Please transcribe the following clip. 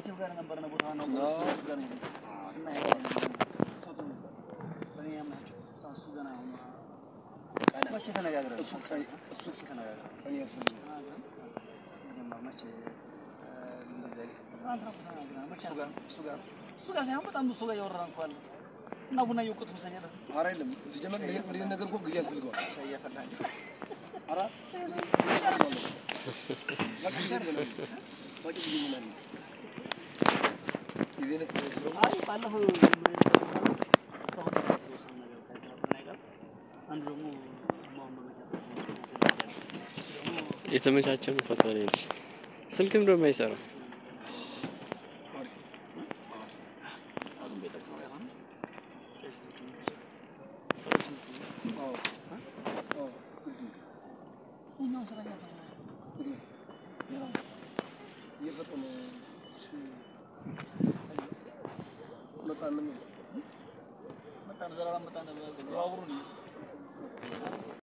ከቤተሰብ ጋር ነበርነ ቦታ ነው እሱ ጋር ነው እና በእኔ ያምናቸው እሱ ገና አሁን መቼ ተነጋግረን እሱ ቀይ- እሱ ተነጋግረን ቀን ያስፈልግ ሲጀመር መቼ እንደዚህ ትናንትና እኮ ተነጋግረን መቼ እሱ ጋር እሱ ጋር እሱ ጋር ሳይሆን በጣም ብዙ ሰው ጋር እያወራን እኮ አለ እና ቡና እየወቀጡ መሰለኝ ያለ ኧረ የለም ሲጀመር ይሄን ይሄን ነገር እኮ ጊዜ ያስፈልገዋል። ሻይ እያፈላን ኧረ በቃ ጊዜ ነው በቃ ጊዜ ነው ጊዜ ነው ስለሆነ አይ ባለፈው አንዱ ደግሞ ማውን የተመቻቸም ፎቶ ላይ ነሽ። ስልክም ደግሞ አይሰራም። አዎ አዎ ግድ ነው እየፈጠነ መጣን ነው የሚለው መጣን ዘላለም መጣን ባቡሩ